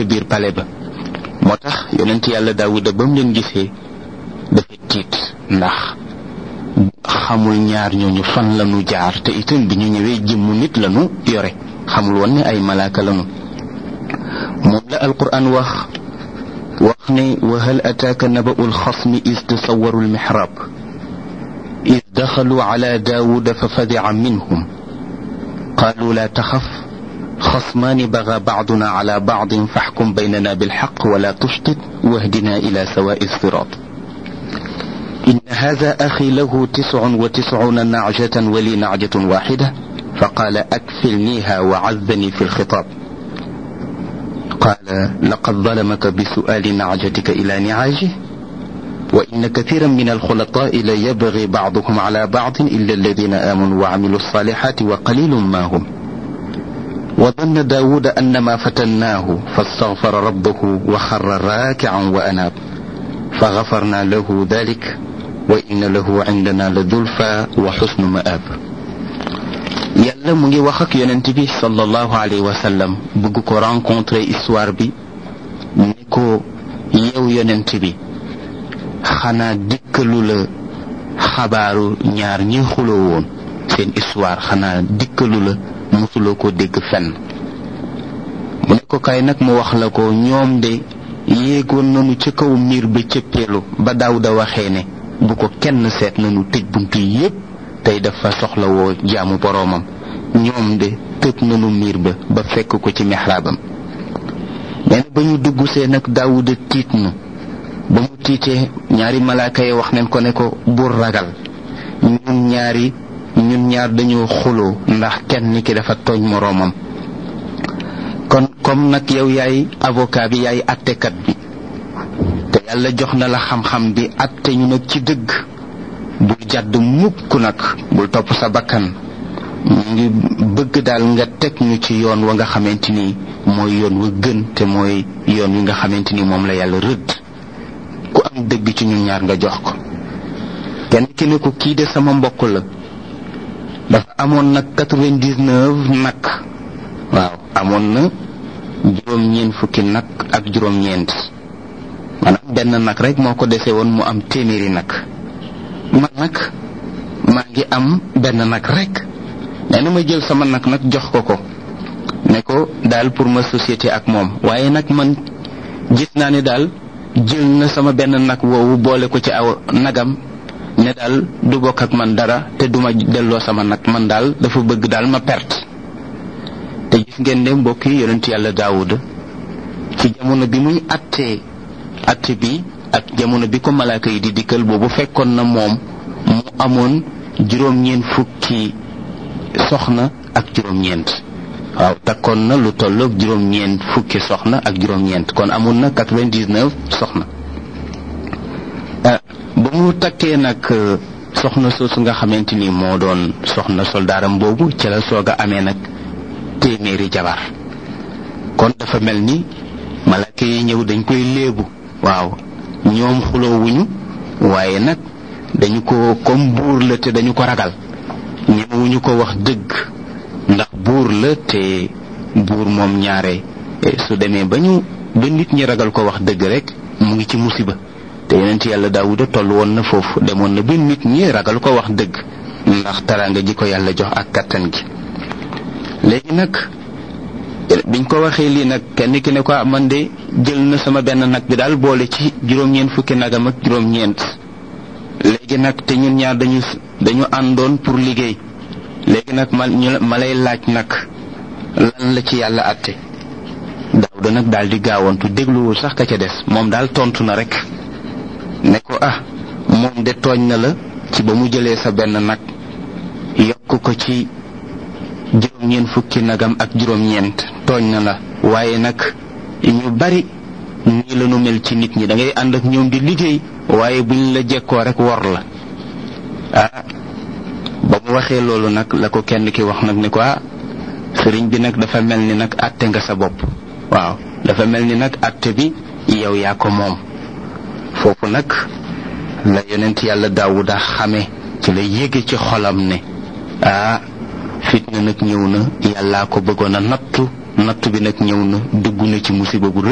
ca biir pale ba moo tax yonent yàlla daawuda ba mu leen gisee dafa tiit ndax xamul ñaar ñooñu fan lañu jaar te itam bi ñu ñëwee jëmmu nit lañu yore xamul woon ne ay malaaka lañu moom la alquran wax wax ne wa hal ataaka naba'u alxasmi is tasawaru almihrab is daxalu ala daawuda fa fadica minhum qaalu laa taxaf خصمان بغى بعضنا على بعض فاحكم بيننا بالحق ولا تشطط واهدنا إلى سواء الصراط إن هذا أخي له تسع وتسعون نعجة ولي نعجة واحدة فقال أكفلنيها وعذني في الخطاب قال لقد ظلمك بسؤال نعجتك إلى نعاجه وإن كثيرا من الخلطاء ليبغي بعضهم على بعض إلا الذين آمنوا وعملوا الصالحات وقليل ما هم وظن داود أن ما فتناه فاستغفر ربه وخر راكعا وأناب فغفرنا له ذلك وإن له عندنا لزلفى وحسن مآب yàlla mu ngi wax ak yonent bi sallallahu alayhi wa sallam bëgg ko rencontrer histoire bi ni ko yow yonent bi xanaa dikkalu la xabaaru ñaar ñi xuloo woon seen histoire xanaa dikkalu la mosuloo ko dégg fenn mu ne ko kay nag mu wax la ko ñoom de yéegoon nañu ca kaw miir ba cëppeelu ba Daawuda waxee ne bu ko kenn seet nañu tëj bunt yi yépp tey dafa soxla woo jaamu boroomam ñoom de tëb nañu miir ba ba fekk ko ci mixraabam nee na ba ñu dugg see nag Daawuda tiit na ba mu tiitee ñaari malaaka yi wax nañ ko ne ko bur ragal ñun ñaari ñun ñaar dañoo xuloo ndax kenn ki dafa tooñ moroomam kon comme nag yow yaay avocat bi yaay attekat bi te yàlla jox na la xam-xam bi atte ñu nag ci dëgg bul jàdd mukk nag bul topp sa bakkan ñu ngi bëgg daal nga teg ñu ci yoon wa nga xamante ni mooy yoon wa gën te mooy yoon wi nga xamante ni moom la yàlla rëdd ku am dëgg ci ñun ñaar nga jox ko kenn ki ne ko kii de sama mbokk la dafa amoon nag quatre-vingt-dix-neuf nag waaw amoon na juróom-ñeent fukki nag ak juróom-ñeent maanaam benn nag rek moo ko dese woon mu am téeméeri nag man nag maa ngi am benn nag rek nee na ma jël sama nag nag jox ko ko ne ko daal pour ma société ak moom waaye nag man gis naa ne daal jël na sama benn nag woowu boole ko ci aw nagam ne daal du bokk ak man dara te duma delloo sama nag man daal dafa bëgg daal ma perte te gis ngeen ne mbokk yi yonent yàlla daawuda ci jamono bi muy attee atte bi ak jamono bi ko malaaka yi di dikkal boobu fekkoon na moom mu amoon juróom-ñeent fukki soxna ak juróom-ñeent waaw takkoon na lu tolloog juróom-ñeent fukki soxna ak juróom-ñeent kon amoon na quatre-vingt-dix-neuf soxna ba mu takkee nag soxna soosu nga xamante ni moo doon soxna soldaaram boobu ci la soog a amee nag téeméeri jabar kon dafa mel ni malaaka yi ñëw dañ koy léebu waaw ñoom xuloowuñu waaye nag dañu ko comme buur la te dañu ko ragal ñemewuñu ko wax dëgg ndax buur la te buur moom ñaare su demee ba ñu ba nit ñi ragal ko wax dëgg rek mu ngi ci musiba te yonent yàlla daawuda toll woon na foofu demoon na ba nit ñi ragal ko wax dëgg ndax taraanga ji ko yàlla jox ak kattan gi léegi nag biñ ko waxee lii nag kenn ki ne ko man de jël na sama benn nag bi daal boole ci juróom-ñeent fukki nagam ak juróom-ñeent léegi nag te ñun ñaar dañu dañu àndoon pour liggéey léegi nag ma ma lay laaj nag lan la ci yàlla àtte daawuda nag daal di gaawantu dégluwul sax ka ca des moom daal tontu na rek ne ko ah moom de tooñ na la ci ba mu jëlee sa benn nag yokk ko ci juróom-ñeent fukki nagam ak juróom-ñeent tooñ na la waaye nag ñu bari nii la nu mel ci nit ñi da ngay ànd ak ñoom di liggéey waaye buñ la jekkoo rek wor la ah ba mu waxee loolu nag la ko kenn ki wax nag ne ko ah sëriñ bi nag dafa mel ni nag àtte nga sa bopp waaw dafa mel ni nag àtte bi yow yaa ko moom foofu nag la yonent yàlla daawuda xame ci la yéege ci xolam ne ah fitna nag ñëw na yàllaa ko bëggoon a nattu nattu bi nag ñëw na dugg na ci musiba bu